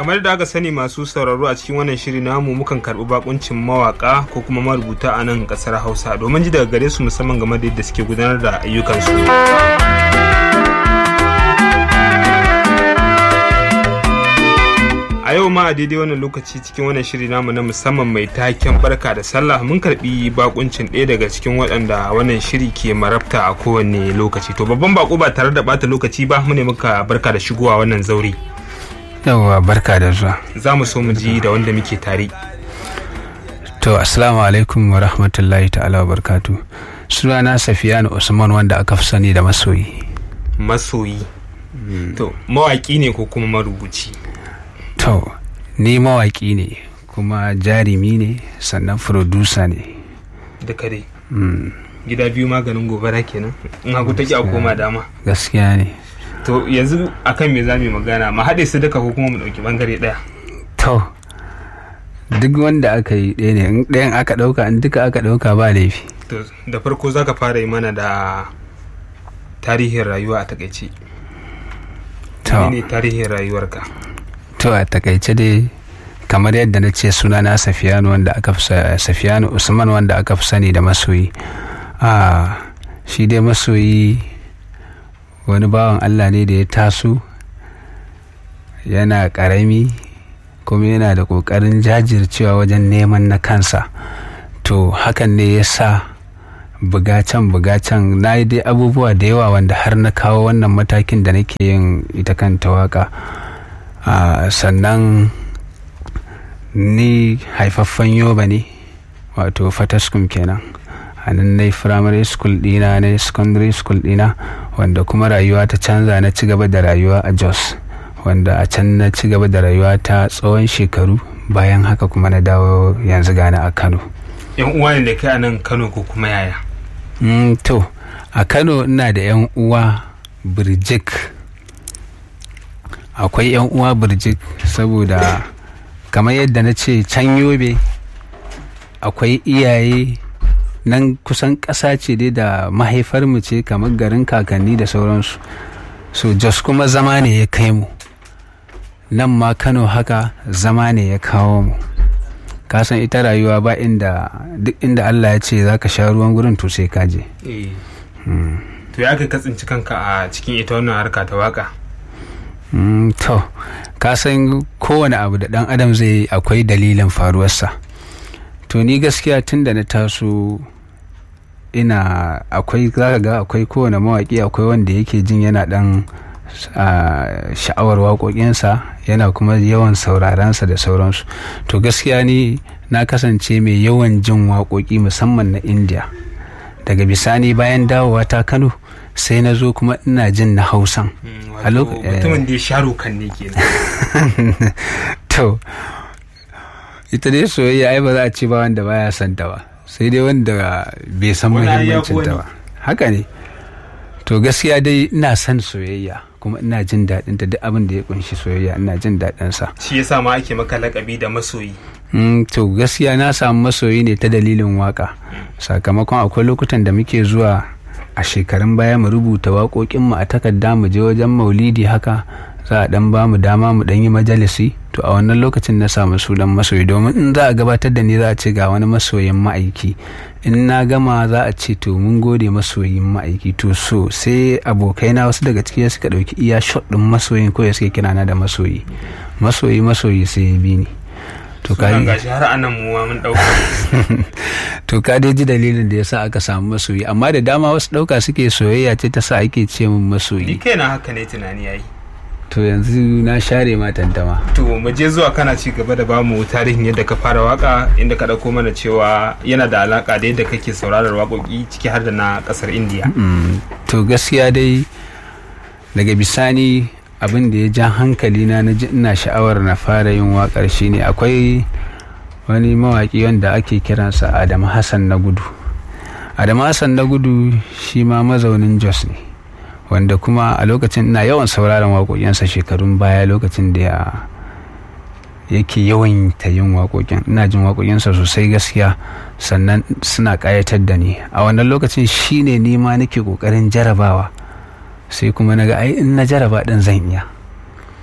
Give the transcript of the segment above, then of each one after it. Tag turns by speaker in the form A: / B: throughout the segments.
A: kamar da aka sani masu sauraro a cikin wannan shiri namu mukan karɓi bakuncin mawaka ko kuma marubuta a nan ƙasar hausa domin ji daga gare su musamman game da yadda suke gudanar da ayyukansu a yau ma a daidai wannan lokaci cikin wannan shiri namu na musamman mai taken barka da sallah mun karbi bakuncin ɗaya daga cikin waɗanda wannan shiri ke marabta a kowane lokaci to babban bako ba tare da bata lokaci ba mu ne muka barka da shigowa wannan zauri
B: yawwa barka da zuwa
A: za mu so mu ji da wanda muke tare
B: to assalamu alaikum wa rahmatullahi ta'ala wa barkatu sunana safiyanu usman wanda aka fi sani da masoyi
A: masoyi to mawaki ne ko kuma marubuci
B: to ni mawaki ne kuma jarimi ne sannan furodusa ne
A: duka dai gida biyu maganin gobara kenan in hagu take a koma dama
B: gaskiya ne
A: to yanzu akan me za mu yi magana mu haɗe su duka ko kuma mu ɗauki ɓangare ɗaya
B: to duk wanda aka yi ɗaya ne in ɗayan aka ɗauka in duka aka ɗauka ba laifi
A: to da farko za ka fara yi mana da tarihin rayuwa a takaice
B: to
A: ne tarihin rayuwarka
B: to a takaice dai kamar yadda na ce sunana safiyanu wanda aka fi sa- safiyanu usman wanda aka fi sani da masoyi a shi dai masoyi wani bawan allah ne da ya taso yana karami kuma yana da ƙoƙarin jajircewa wajen neman na kansa to hakan ne ya sa bugacen bugacen na yi dai abubuwa da yawa wanda har na kawo wannan matakin da nake yin ita kanta waka Ah, sannan ni haifaffen yoba ne wato fataskum kenan a nan na primary school dina na secondary school dina wanda kuma rayuwa ta canza na ci gaba da rayuwa a jos wanda a can na ci gaba da rayuwa ta tsawon shekaru bayan haka kuma na dawo yanzu gane a kano
A: yan uwa ne da kai a nan kano ko kuma yaya
B: Mm, to a kano ina da 'yan uwa birjik akwai 'yan uwa birjik saboda kamar yadda na ce can yobe akwai iyaye nan kusan ƙasa ce dai da mahaifarmu ce kamar garin kakanni da sauransu so jos kuma zama ne ya kai mu nan ma kano haka zama ne ya kawo mu kasan ita rayuwa ba inda duk inda allah ya ce za ka sha ruwan gurin to sai ka je
A: eh to ya ka katsinci kanka a cikin ita wannan harka ta waka
B: Mm, to ka san kowane abu da dan adam zai yi akwai dalilin faruwarsa to ni gaskiya tun da na taso ina akwai zaka ga akwai kowane mawaƙi akwai wanda yake jin yana dan ah, sha'awar waƙoƙinsa yana kuma yawan saurarensa da sauransu to gaskiya ni na kasance mai yawan jin waƙoƙi musamman na india daga bisani bayan dawowa ta kano sai na zo kuma ina jin na hausan A
A: wato
B: lok- eh.
A: mutumin da ya sharo kan ne kenan
B: to ita dai soyayya ai ba za a ce ba wanda baya son ta ba sai dai wanda bai san
A: Wani ai ya
B: muhimmancin ta
A: wani.
B: ba haka ne to gaskiya dai ina son soyayya kuma ina jin daɗin ta duk abin da ya kunshi soyayya ina jin daɗin sa
A: shi yasa ma ake maka lakabi da masoyi
B: Mm, to gaskiya na samu masoyi ne ta dalilin waka sakamakon akwai lokutan da muke zuwa a shekarun baya mu rubuta waƙoƙinmu a takarda mu je wajen maulidi haka za a dan ba mu dama mu dan yi majalisi to a wannan lokacin na samu sunan masoyi domin in za a gabatar da ni za a ce ga wani masoyin ma'aiki in na gama za a ce to mun gode masoyin ma'aiki to so sai abokaina wasu daga ciki suka ɗauki iya shot ɗin masoyin ko ya suke kirana da masoyi masoyi masoyi sai ya bi ni to ka
A: sunan gashi har anan mu ma mun dauka
B: to ka dai ji dalilin da yasa aka samu masoyi amma da dama wasu ɗauka suke soyayya ce ta sa ake ce min
A: ni
B: masoyi
A: kaina haka ne tunani yayi
B: to yanzu na share ma tantama
A: to mu je zuwa kana ci gaba da bamu tarihin yadda ka fara waka inda ka dauko mana cewa yana da alaka da yadda kake sauraron waƙoƙi ciki har da na ƙasar indiya
B: Mm, to gaskiya dai daga bisani abin da ya ja hankali na na ji ina sha'awar na fara yin waƙar shine akwai wani mawaƙi wanda ake kiransa adamu hassan na gudu adamu hassan na gudu shi ma mazaunin jos ne wanda kuma a lokacin ina yawan sauraron waƙoƙinsa shekarun baya lokacin da ya yake yawan ta yin waƙoƙin ina jin waƙoƙinsa sosai gaskiya sannan suna ƙayatar da ni a wannan lokacin shine ni ma nake ƙoƙarin jarabawa sai kuma na ga ai in na jaraba ɗin zan iya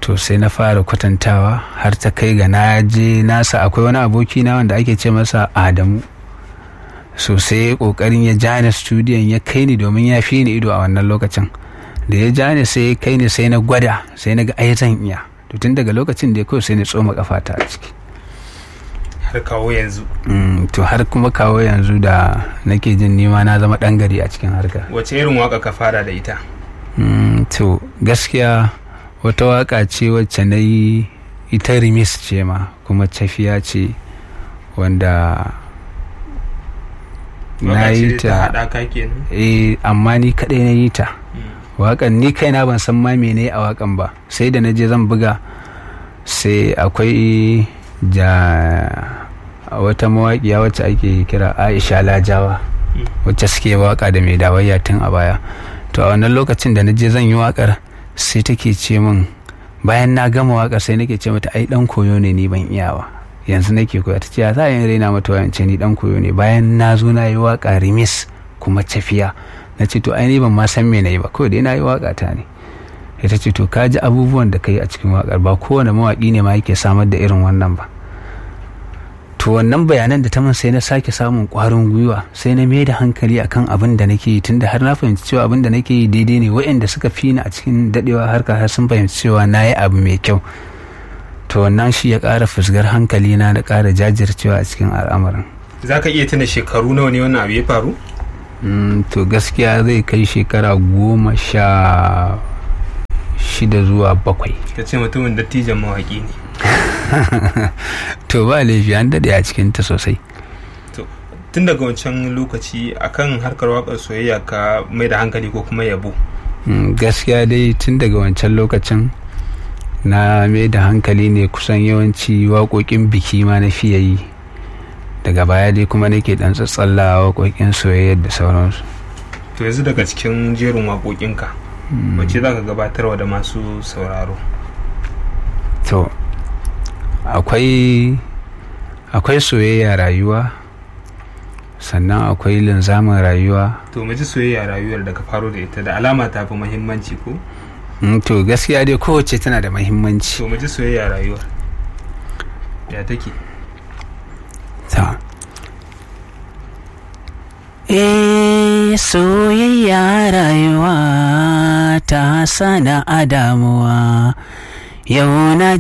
B: to sai na fara kwatantawa har ta kai ga na je nasa akwai wani aboki na wanda ake ce masa adamu so sai kokarin ya ja ni studiyon ya kai ni domin ya fi ni ido a wannan lokacin da ya ja ni sai ya kai ni sai na gwada sai na ga ai zan iya to tun daga lokacin da ya kawai sai na tsoma kafata a ciki
A: har kawo yanzu
B: Mm, to har kuma kawo yanzu da nake jin nima na zama ɗan gari a cikin harka
A: wace irin waka ka fara da ita
B: Mm, to gaskiya wata waka ce wacce na yi ita rimis ce ma kuma tafiya ce wanda na
A: Waka
B: yi
A: ce ta
B: ta
A: haɗaka kenan
B: eh amma ni kaɗai na yi ta
A: Mm.
B: wakan ni kaina ban san ma mene a wakan ba sai da na je zan buga sai akwai ja wata mawaƙiya wacce ake kira aisha lajawa
A: Mm.
B: wacce suke waka da mai dawayya tun a baya to a wannan lokacin da na je zan yi wakar sai take ce min bayan na gama wakar sai nake ce mata ai dan koyo ne ni ban iya ba yanzu nake koya ta ce za a yin raina mata wayance ni dan koyo ne bayan na zo na yi waka rimis kuma tafiya na ce to ai ni ban ma san me na yi ba kawai dai na yi waka ta ne ita ce to ka ji abubuwan da ka yi a cikin wakar ba kowane mawaƙi ne ma yake samar da irin wannan ba to wannan bayanan da ta min sai na sake samun ƙwarin gwiwa sai na mai da hankali akan abin da nake yi tunda har na fahimci cewa abin da nake yi daidai ne waɗanda suka fi ni a cikin daɗewa harka har sun fahimci cewa na yi abu mai kyau to wannan shi ya ƙara fusgar hankali na da ƙara jajircewa a cikin al'amarin
A: za ka iya tuna shekaru nawa ne wannan abu ya faru
B: Mm, to gaskiya zai kai shekara goma sha shida zuwa bakwai
A: ka ce mutumin dattijan mawaƙi ne
B: to ba laifi an daɗe a cikinta sosai
A: to tun daga wancan lokaci akan harkar waƙar soyayya ka mai da hankali ko kuma yabo
B: Mm, gaskiya dai tun daga wancan lokacin na mai da hankali ne kusan yawanci waƙoƙin biki ma na fiye yi daga baya dai kuma nake ɗan tsatsalla waƙoƙin soyayya da sauransu
A: to yanzu daga cikin jerin waƙoƙinka wacce za ka gabatarwa da masu sauraro
B: to akwai akwai soyayya rayuwa sannan akwai linzamin rayuwa
A: to mu ji soyayya rayuwar da ka faro da ita da alama ta fi muhimmanci ko
B: Mm, to gaskiya dai kowace tana da mahimmanci
A: to mu ji soyayya rayuwar ya take
B: ta Eh soyayya rayuwa ta sana a damuwa yau na